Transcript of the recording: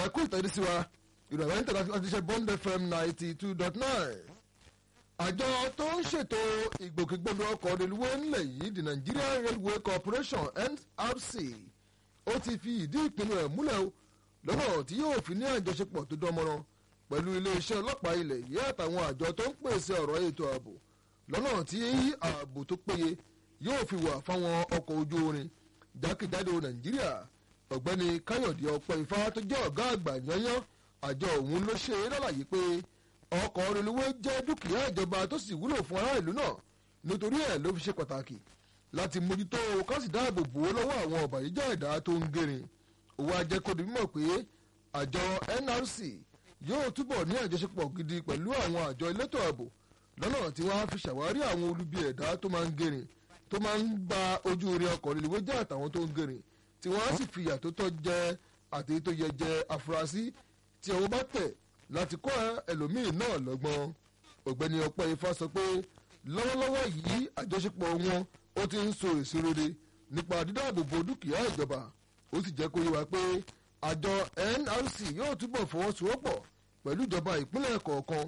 ẹ̀kú ìtẹ́jú sí wa ìrọ̀lẹ́ ń tẹ̀lé láti ṣe bond fm ninety two dot nine àjọ tó ń ṣètò ìgbòkègbodò ọkọ̀ reluwé ńlẹ̀ yìí the Nigerian Railway Corporation NRC ó ti fi ìdí ìpinnu ẹ̀ múlẹ̀ o lọ́nà tí yóò fi ní àjọṣepọ̀ tó dánmọ́rán pẹ̀lú iléeṣẹ́ ọlọ́pàá ilẹ̀ yìí àtàwọn àjọ tó ń pèsè ọ̀rọ̀ ètò ààbò lọ́nà tí ààbò tó péye yóò fi wà fáwọn ọkọ̀ ojú orin jákèjádò Nàìjíríà ọ̀gbẹ́ni Káyọ̀dé ọ̀pọ̀ ifá tó jẹ́ ọ̀gá àgbà yányán àjọ òun ló ṣe é lálàyé pé ọkọ̀ reluwé jẹ́ dúkìá ìjọba tó sì wúlò fún ará ìlú náà nítorí ẹ̀ ló fi ṣe pàtàkì láti mójútó ká sì dáàbò bò ó lọ́wọ́ àwọn ọ̀bàyéjẹ́ ẹ̀dá tó ń gẹ̀rìn òwò ajẹ́kọ̀dé mímọ̀ pé àjọ NRC yóò túbọ̀ ní àjọṣepọ̀ gidi pẹ̀lú àwọn àjọ elétò ààbò lọ́nà tí wọ́n á fi ṣàwárí àwọn olubi ẹ̀dá tó máa ń gẹ̀rìn tó máa ń gba ojú orin ọkọ̀ reluwé jẹ́ àtàwọn tó ń gẹ̀rìn tí wọ́n á sì fìyà tó tọ́ jẹ àti tó yẹ jẹ afurasí tí ọwọ́ bá tẹ̀ láti kọ́ ẹlòmíín náà lọ́gbọ́n ọ̀gbẹ́ni ọpẹ́ ifá sọ pé lọ́wọ́lọ́wọ́ yìí àjọṣepọ̀ wọn ó ti ń so èso rere nípa dídáàbòbò dúkìá ìjọba ó sì jẹ́ kó yé wa pé àjọ NRC yóò túbọ̀ fọwọ́sowọ́pọ̀ pẹ̀lú ìjọba ìpínlẹ̀ kọ̀ọ̀kan